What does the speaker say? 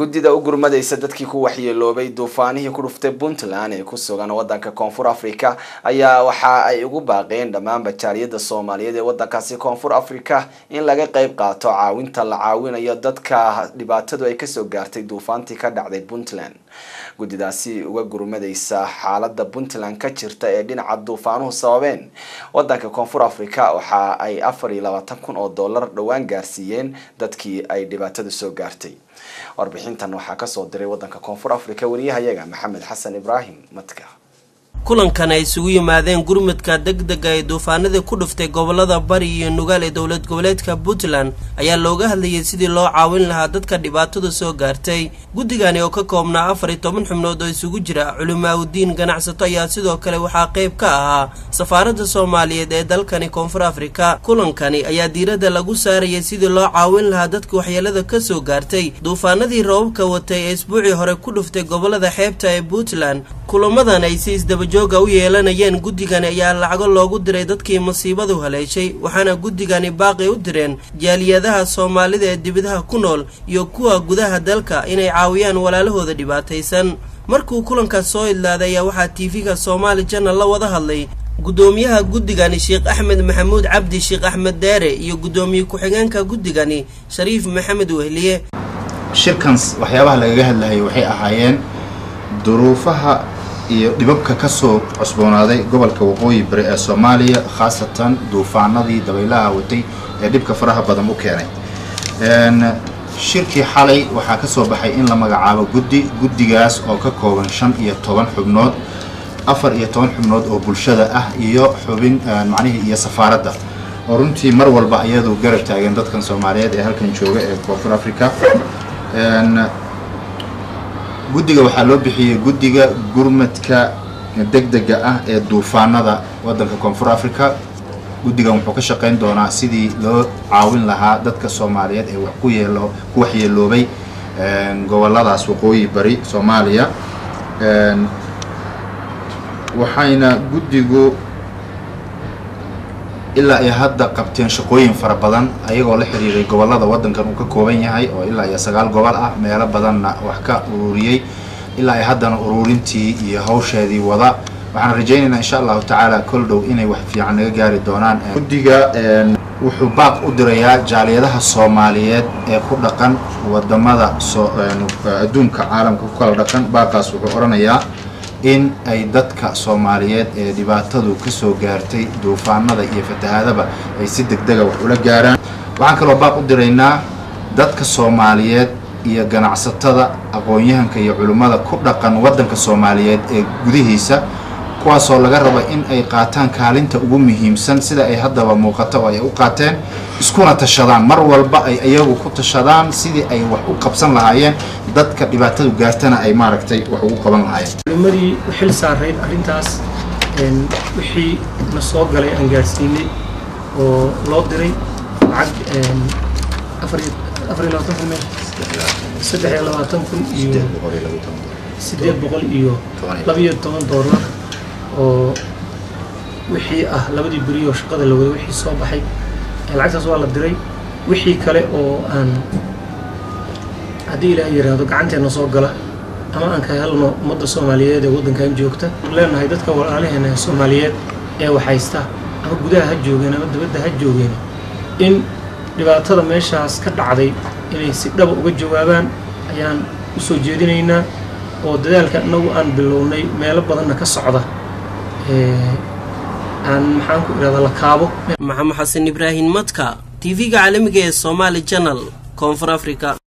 guddida u gurmadaysa dadkii ku waxyeeloobay duufaanihii ku dhuftay puntland ee ku sugan wadanka koonfur africa ayaa waxa ay ugu baaqeen dhammaan bajaariyada soomaaliyeed ee wadankaasi koonfur africa in laga qeyb qaato caawinta la caawinayo dadka dhibaatadu ay kasoo gaartay duufaantii ka dhacday puntland guddidaasi uga gurmadaysa xaalada puntland ka jirta ee dhinaca duufaanuhu sababeen wadanka koonfur africa waxa ay afar iyo labaatan kun oo dollar dhowaan gaarsiiyeen dadkii ay dhibaatadu soo gaartay warbixintan waxaa kasoo diray wadanka koonfur africa wariyahayaga maxamed xasan ibraahim madka kulankan ay isugu yimaadeen gurmudka degdega ee duufaanadii ku dhuftay gobolada bari iyo nugaal ee dowlad goboleedka puntland ayaa looga hadlayay sidii loo caawin lahaa dadka dhibaatada soo gaartay guddigani oo ka koobnaa afar iyo toban xubnood oo isugu jira culimaaudiin ganacsato ayaa sidoo kale waxaa qayb ka ahaa safaaradda soomaaliyeed ee dalkani koonfur afrika kulankani ayaa diiradda lagu saarayay sidii loo caawin lahaa dadka waxyeelada kasoo gaartay duufaanadii roobabka watay ee isbuucii hore ku dhuftay gobolada xeebta ee puntland kulamadan ay si isdabajooga u yeelanayeen guddigani ayaa lacago loogu diray dadkii masiibadu haleeshay waxaana guddigani baaqi u direen jaaliyadaha soomaalida ee dibadaha ku nool iyo kuwa gudaha dalka inay caawiyaan walaalahooda dhibaataysan markuu kulankaas soo idlaaday ayaa waxaa tv-ga soomaali janal la wada hadlay guddoomiyaha guddigani sheekh axmed maxamuud cabdi sheekh axmed deere iyo guddoomiye ku-xigeenka guddigani shariif maxamed wehliye shirkan waxyaabaha lagaga hadlayay waxay ahaayeen duruufaha iyo dhibabka ka soo cusboonaaday gobolka waqooyi bari ee soomaaliya khaasatan duufaanadii dabaylaha watay ee dhibka faraha badan u keenay shirkii xalay waxaa ka soo baxay in la magacaabo guddi guddigaas oo ka kooban shan iyo toban xubnood afar iyo toban xubnood oo bulshada ah iyo xubin macnihii iyo safaaradda oo runtii mar walba iyadu garab taagan dadkan soomaaliyeed ee halkan jooga ee koonfur africa guddiga waxaa loo bixiyey guddiga gurmadka degdega ah ee duufaanada waddanka koonfur africa guddigan wuxuu ka shaqayn doonaa sidii loo caawin lahaa dadka soomaaliyeed ee wax ku yeelo ku waxyeeloobay goboladaas waqooyi bari soomaaliya waxayna guddigu ilaa iyo hadda qabteen shaqooyin fara badan ayagoo la xiriiray gobolada waddankan uu ka kooban yahay oo ilaa iyo sagaal gobol ah meelo badanna wax ka ururiyey ilaa iyo haddana ururintii iyo hawsheedii wada waxaan rajaynaynaa insha allahu tacaala kol dhow inay wax fiican naga gaari doonaan guddiga wuxuu baaq u dirayaa jaaliyadaha soomaaliyeed ee ku dhaqan wadamada adduunka caalamka ku kala dhaqan baaqaas wuxuu odhanayaa in ay dadka soomaaliyeed ee dhibaatadu kasoo gaartay duufaanada iyo fatahaadaba ay si degdega wax ula gaaraan waxaan kaloo baaq u diraynaa dadka soomaaliyeed iyo ganacsatada aqoon-yahanka iyo culimmada ku dhaqan waddanka soomaaliyeed ee gudihiisa kuwaasoo laga raba in ay qaataan kaalinta ugu muhiimsan sida ay haddaba muuqato oo ay u qaateen iskuna tashadaan mar walba ay iyagu ku tashadaan sidii ay wax u qabsan lahaayeen dadka dhibaatadu gaartana ay maaragtay wax ugu qaban lahaayeen culimadii u xil saarayd arrintaas wixii na soo galay aan gaadhsiinay oo loo diray lacag afar iyo labaatan kun saddex iyo labaatan kun iyo siddeed boqol iyo labiyo toban doolar oo wixii ah labadii beri oo shaqada la waday wixii soo baxay lacagtaas waa la diray wixii kale oo aan haddii ilaah yidhaahdo gacanteena soo gala ama aan ka helno ummadda soomaaliyeed ee waddankan joogta leenahay dadka walaalaheena ee soomaaliyeed ee waxhaysta ama gudaha ha joogeen ama dibadda ha joogeen in dhibaatada meeshaas ka dhacday inay si dhaba uga jawaabaan ayaan u soo jeedinaynaa oo dadaalka inagu aan bilownay meelo badanna ka socda aan maxaan ku idhahdaa la kaabo maxamed xasan ibraahim madka tv-ga caalamiga ee somaali janal koonfur africa